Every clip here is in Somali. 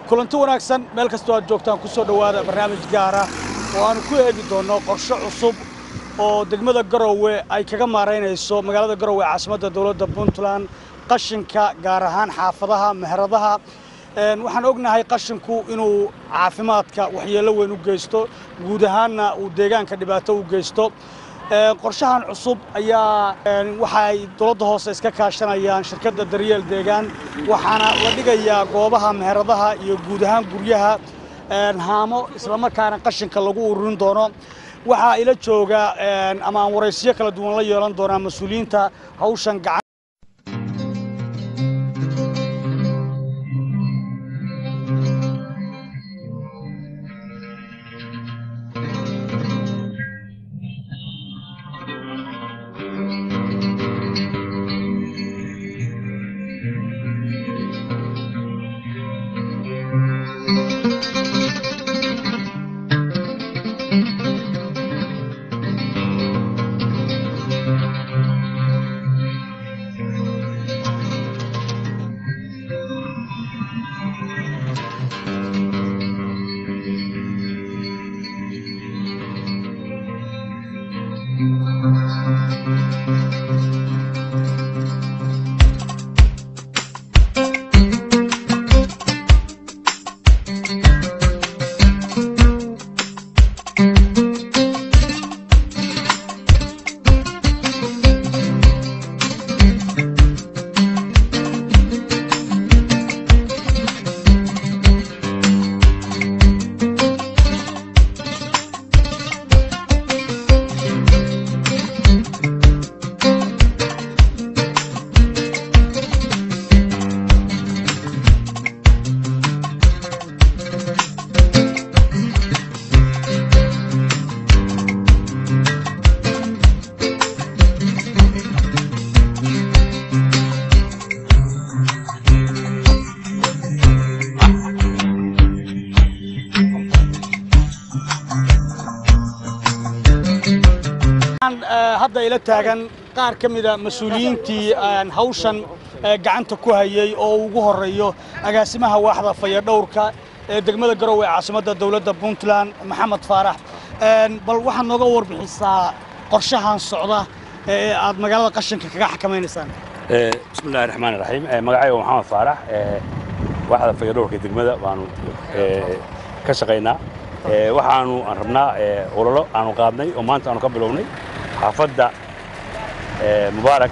kulanti wanaagsan meel kastoo aad joogtaan ku soo dhowaada barnaamij gaara oo aanu ku eegi doonno qorshe cusub oo degmada garowe ay kaga maaraynayso magaalada garowe ee caasimadda dowladda puntland qashinka gaar ahaan xaafadaha meheradaha waxaan ognahay qashinku inuu caafimaadka waxyeello weyn u geysto guud ahaanna uu deegaanka dhibaato u geysto qorshahan cusub ayaa waxaay dowladda hoose iska kaashanayaan shirkadda daryeel deegaan waxaana la dhigayaa goobaha meheradaha iyo guud ahaan guryaha haamo islamarkaana qashinka lagu ururin doono waxaa ila jooga ama aan waraysiyo kala duwan la yeelan doonaa mas-uuliyiinta hawshan gacan hadda ila taagan qaar ka mida mas-uuliyiintii hawshan gacanta ku hayey oo ugu horeeyo agaasimaha waaxda fayadhowrka ee degmada garowe ee caasimadda dowladda puntland maxamed faarax bal waxaad nooga warbixisaa qorshahan socda ee aad magaalada qashinka kaga xakamaynaysaan bismi illahi raxmaan raxiim magacayga maxamed faarax waaxda fayadhowrka degmada baanu ka shaqaynaa waxaanu aan rabnaa ololo aanu qaadnay oo maanta aanu ka bilownay xaafadda mubaarak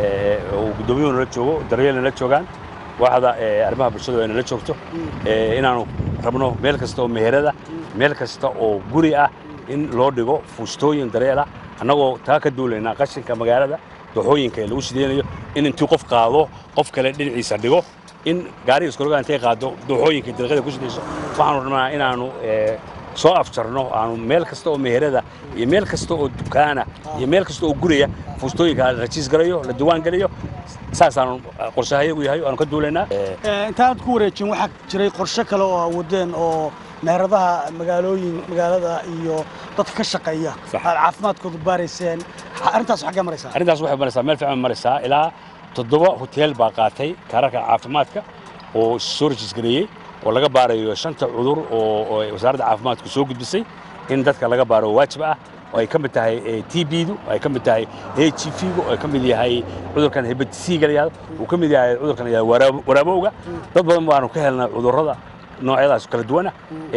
uu guddoomiyuhu nala joogo daryeelna la joogaan waaxda arrimaha bulshada ay nala joogto inaanu rabno meel kasta oo meherada meel kasta oo guri ah in loo dhigo fuustooyin daryeel ah annagoo taa ka duulaynaa qashinka magaalada dooxooyinka ee lagu sideynayo in intuu qof qaado qof kale dhinaciisa dhigo in gaariga iskoroga intay qaado dooxooyinka dariiqada ku sidayso waxaanu rabnaa inaanu soo afjarno aanu meel kasta oo meherada iyo meel kasta oo dukaana iyo meel kasta oo guriya fuustooyinka la rajiis garayo la diwaan geliyo saasaanu qorshahayagu yahay aanu ka duulaynaa intaanad ku wareejin waxaa jiray qorshe kale oo awoodeen oo meheradaha magaalooyin magaalada iyo dadka ka shaqeeya aad caafimaadkooda baarayseen arrintaas xaggee maraysaa arrintaas waxay maraysaa meel fiican maraysaa ilaa toddoba hoteel baa qaatay kaararka caafimaadka oo soo rajiis gareeyey oo laga baarayo shanta cudur oo wasaaradda caafimaadku soo gudbisay in dadka laga baaro waajib ah oo ay ka mid tahay t bdu ay ka mid tahay h v-gu oo ay ka mid yahay cudurkan hebetisiga la yahdo uu ka mid yahay cudurkan la yahdo waraabowga dad badan baanu ka helnay cudurrada noocyadaas kala duwana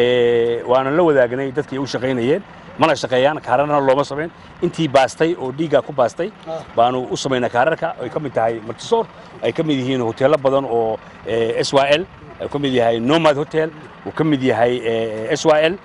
waana la wadaagnay dadkii u shaqaynayeen mana shaqeeyaan kaararna looma samayn intii baastay oo dhiigga ku baastay baanu u samaynaa kaararka ay ka mid tahay martisoor ay ka mid yihiin hoteello badan oo s y l uu ka mid yahay nomad hotel uu ka mid yahay s y l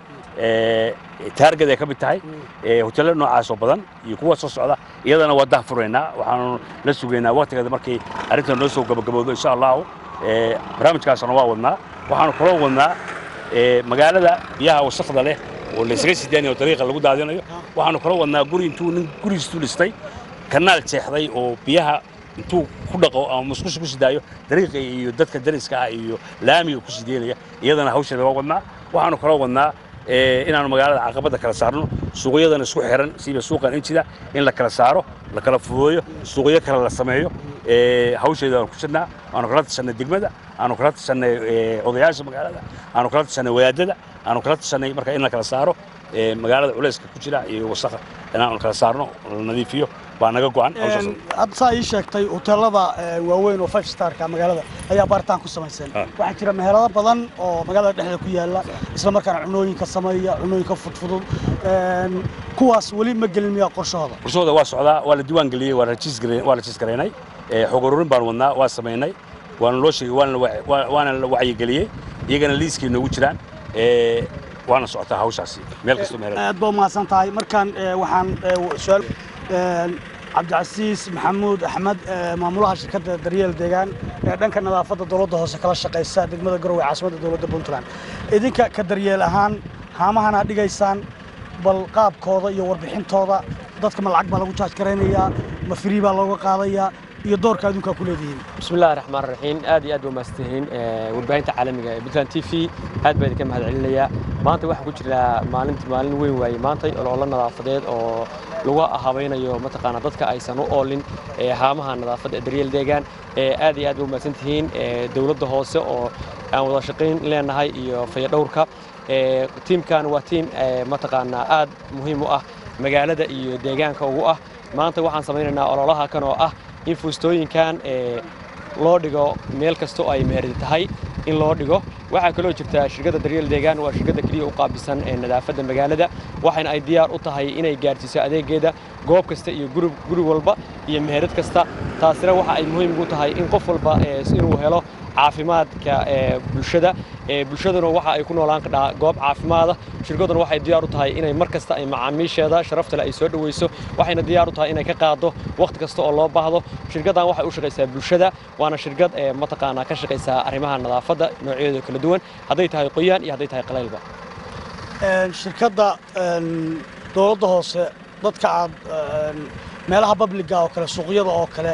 taargad ay ka mid tahay hoteello noocaasoo badan iyo kuwa soo socda iyadana waa dah furaynaa waxaanu la sugaynaa waktigeeda markay arrintan noo soo gabagabowdo insha allahu barnaamijkaasna waa wadnaa waxaanu kaloo wadnaa magaalada biyaha wasakda leh oo laysaga sidaanayo oo dariiqa lagu daadinayo waxaanu kaloo wadnaa guri intuu nin gurigiistu dhistay kanaal jeexday oo biyaha intuu ku dhaqo ama musqusha ku sidaayo dariiqa iyo dadka dariska ah iyo laamiga ku sideynaya iyadana hawsheeda waa wadnaa waxaanu kaloo wadnaa inaanu magaalada caqabadda kala saarno suuqyadana isku xiran sida suuqan injida in la kala saaro la kala fududeeyo suuqyo kale la sameeyo hawsheeda aanu ku jirnaa aanu kala tashanay degmada aanu kala tashanay odayaasha magaalada aanu kala tashanay wadaadada aanu kala tashanay marka in la kala saaro magaalada culayska ku jira iyo wasakha inaanu kala saarno la nadiifiyo baa naga go'an hawshaas hadda saa ii sheegtay hoteelada waaweyn oo five starka magaalada ayaa baaritaan ku samayseen Ah. waxaa jira meherado badan oo magaalada dhexdeeda ku yaala isla markaana cunooyinka sameeya cunooyinka fudfudud Een, kuwaas weli ma gelin miyaa qorshahooda qorshahooda waa socdaa waa la diiwaan geliyey waa rajiis gare- waa rajiis garaynay ee, xog ururin baan wadnaa waa samaynay waana loo sheegay waana la wa- waa- waana la wacyigeliyey iyagana liiskii noogu jiraan ee, waana socotaa hawshaasi meel kastoo meherada aad baa umahadsan tahay markaan ee, waxaan ee, su-aal een, cabdicasiis maxamuud axmed ee, maamulaha shirkadda daryeel deegaan ee dhanka nadaafadda dowladda hoose kala shaqaysa degmada garowe caasimadda dowladda puntland idinka ka daryeel ahaan haamahana dhigaysaan bal qaabkooda iyo warbixintooda dadka ma lacag baa lagu jaaj garaynayaa ma firii baa looga qaadayaa iyo doorka adduunkaa ku leedihiin بسم الله الرحمن الرحيم aad iyo aad baa mahadsantihiin ee, warbaahinta caalamiga ee Puntland TV aad baan idinka mahadcelinayaa maanta waxaan ku jirnaa maalinta maalin weyn waaye maanta olole nadaafadeed oo lagu habaynayo mataqaana dadka aysan u oolin ee haamaha nadaafadda ee daryeel deegaan ee aad iyo aad baa mahadsantihiin ee, dowladda hoose oo aan wada shaqayn leenahay iyo fayadhowrka ee, tiimkan waa tiim ee, mataqaana aad muhiim u ah magaalada iyo deegaanka ugu ah maanta waxaan samaynaynaa ololaha kan oo ah in fuustooyinkan ee, loo dhigo meel kasta oo ay meherdi tahay in loo dhigo waxaa kaloo jirta shirkadda daryeel deegaan waa shirkadda keliya u qaabisan ee nadaafadda magaalada waxayna ay diyaar u tahay inay gaarsiiso adeegeeda goob kasta iyo guri guri walba iyo meherad kasta taasina waxa ay muhiim ugu tahay in qof walba ee, inuu helo caafimaadka ee, bulshada ee, bulshaduna waxa ay ku noolaan kadhaa goob caafimaada shirkadduna waxay diyaar u tahay inay mar kasta ay macaamiisheeda sharaftale ay soo dhoweyso waxayna diyaar u tahay inay ka qaado wakhti kasta oo loo baahdo shirkaddan waxay u shaqaysaa bulshada waana shirkad ee mataqaanaa ka shaqaysaa arrimaha nadaafadda noocyadeeda kala duwan hadday tahay qoyaan iyo hadday tahay qalaylba Een, shirkadda een, dowladda hoose dadka aad een, meelaha babliga oo kale suuqyada oo kale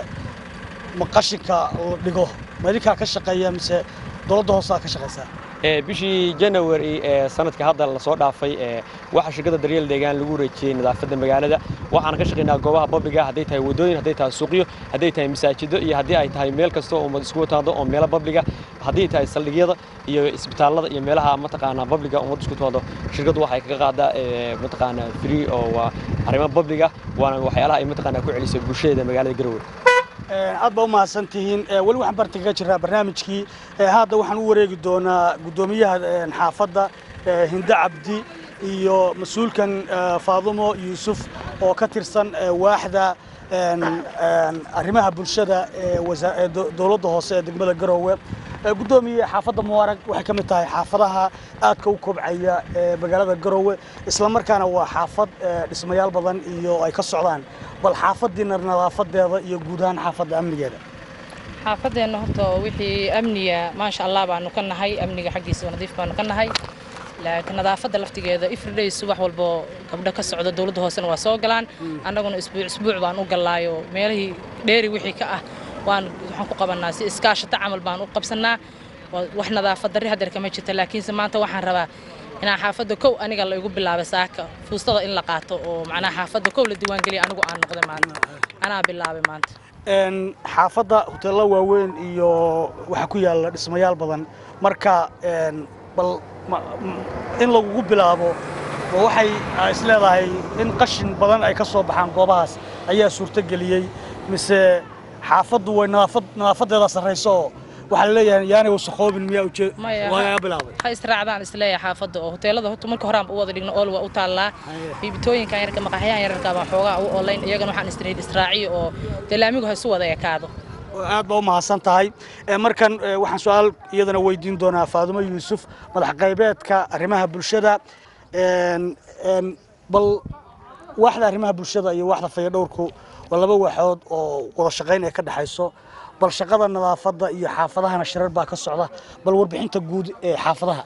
ma qashinka la dhigo ma idinkaa ka shaqeeya mise dowladda hoose aad ka shaqaysaa Ee, bishii January ee sanadka hadda la soo dhaafay ee waxa shirkadda daryeel deegaan lagu wareejiyey nadaafadda magaalada waxaan ka shaqaynaa goobaha babliga hadday tahay wadooyin hadday tahay suuqyo hadday tahay masaajido iyo haddii ay tahay meel kasta oo ummad isku wataado oo meelo babliga haddii tahay saldhigyada iyo isbitaallada iyo meelaha mataqaanaa babliga ummad isku wataado shirkaddu waxay kaga qaadaa ee, mataqaanaa free oo waa arrimo babliga waana waxyaalaha ay mataqaanaa ku celiso bulshada magaalada Garowe Een, aad baa u mahadsan tihiin Ee, weli waxaan barta kaga jiraa barnaamijkii Ee, hadda waxaan u wareegi doonaa guddoomiyaha een, xaafadda ee, hinde cabdi iyo mas-uulkan ee, faadumo yuusuf oo ka tirsan ee, waaxda een, een, arrimaha bulshada ee wasa- ee do- dowladda hoose ee degmada garowe Ee, guddoomiye xaafadda mubaarag waxay ka mid tahay xaafadaha aadka u kobcaya ee magaalada garowe isla markaana waa xaafad ee, dhismayaal badan iyo ay ka socdaan bal xaafadiina nadaafadeeda iyo guud ahaan xaafadda amnigeeda xaafadeenna horta wixii amniga maasha allah baanu ka nahay amniga xaggiisa waa nadiif baanu ka nahay laakiin nadaafadda laftigeeda everyday subax walbo gabdho ka socda dowladda hoosena waa soo galaan annaguna isbuuc isbuuc baan u gallaayo meelihii dheeri wixii ka ah waan waxaan ku qabanaa si iskaashata camal baan u qabsanaa Waa- wax nadaafad darri hadeer kama jirta laakiinse maanta waxaan rabaa inaan xaafadda kow aniga la igu bilaabay saaka fuustada in la qaato oo macnaha xaafadda kow la diiwaangeliya anigu aan noqday maanta anaa bilaabay maanta Een, xaafadda hoteello waaweyn iyo waxaa ku yaalla dhismayaal badan marka een, bal ma- m- in lagugu bilaabo ma waxay ah, is leedahay in qashin badan ay ka soo baxaan goobahaas ayaa suurtogeliyey mise xaafaddu way nadaafad nadaafadeeda sarrayso oo waxaa la leeyahay yaanay wasakhoobin miyaa uje- Maya, waa ha- bilaabay ha israacdaan isleeyahay xaafadda oo hoteelada horta marka horaan u wada dhigno ool waa u taallaa biibitooyinkan yarka maqaxyahan yararka baan xoogaa u olayn iyagana waxaan istirahid israaciyo oo dee laamigu ha isu wada ekaado aad baa u mahadsan tahay Ee, markan ee, waxaan su-aal iyadana weydiin doonaa faadumo yuusuf madax qaybeedka arrimaha bulshada Een, een, bal waaxda arrimaha bulshada iyo waaxda fayadhowrku waa laba waaxood oo wada shaqayn ay ka dhexayso bal shaqada nadaafadda iyo xaafadahana shirar baa ka socda bal warbixinta guud ee xaafadaha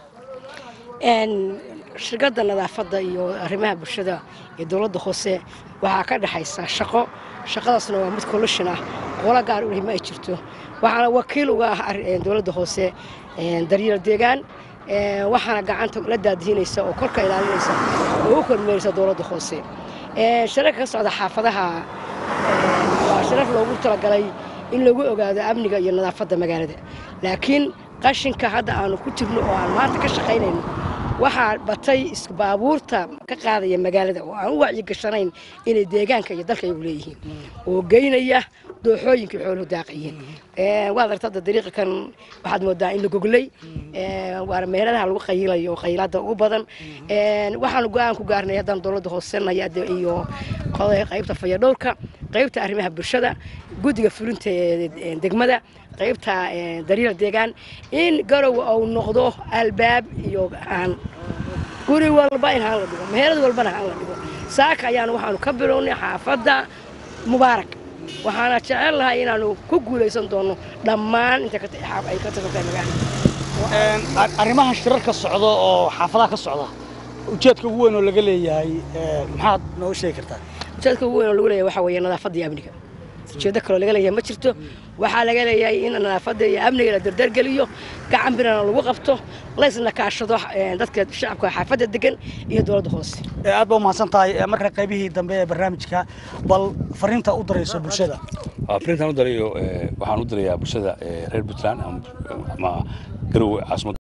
Een, shirkadda nadaafadda iyo arrimaha bulshada iyo dowladda hoose waxaa ka dhexaysa shaqo shaqadaasna waa mid collusion ah qola gaar u leh ma ay jirto waxaana wakiil uga ah arri- een, dowladda hoose een, daryeel deegaan een, waxaana gacanta la daadihinaysa oo korka ilaalinaysa oo u kormeeraysa dowladda hoose Een, shirarka ka socda xaafadaha een, waa shirar loogu talagalay in lagu ogaado amniga iyo nadaafadda magaalada laakiin qashinka hadda aanu ku jirno oo aan maanta ka shaqaynayno waxaa batay baabuurta ka qaadaya magaalada oo aan u wacyigashanayn inay deegaanka iyo dalka iyagu leeyihiin oo geynaya dooxooyinkii xooluhu daaqayeen waad aragta hadda dariiqa kan waxaad moodaa in la goglay waana meeladaha lagu qayilayo oo qayilaada ugu badan waxaanu go-aan ku gaarnay haddaan dowladda hoosenaya iyo qaybta fayadhowrka qaybta arrimaha bulshada guddiga fulinta ee degmada qaybta daryeel deegaan in garowe uu noqdo albaab iyo aan guri walba in haan la dhigo meherad walbana haan la dhigo saaka ayaanu waxaanu ka bilownay xaafadda mubaarak waxaana jecel lahay inaanu ku guulaysan doono dhammaan inta ay ka tirsan tahay magaalada arrimaha shirarka socda oo xaafadaha ka socda ujeedka ugu weyn oo laga leeyahay maxaad nooga sheegi kartaa ujeedka ugu weyn oo lagu leeyahay waxaa weeye nadaafadda iyo amniga ujeeddo kaloo laga leeyahay ma jirto waxaa laga leeyahay in nadaafadda iyo amniga la dardargeliyo gacan birana lagu qabto laysna kaashado dadka shacabka xaafadda degan iyo dowladda hoose aad baa umahadsan tahay marka qaybihii dambe ee barnaamijka bal fariinta u darayso bulshada fariintaan u darayo waxaan u dirayaa bulshada reer puntland ama garowe caasimada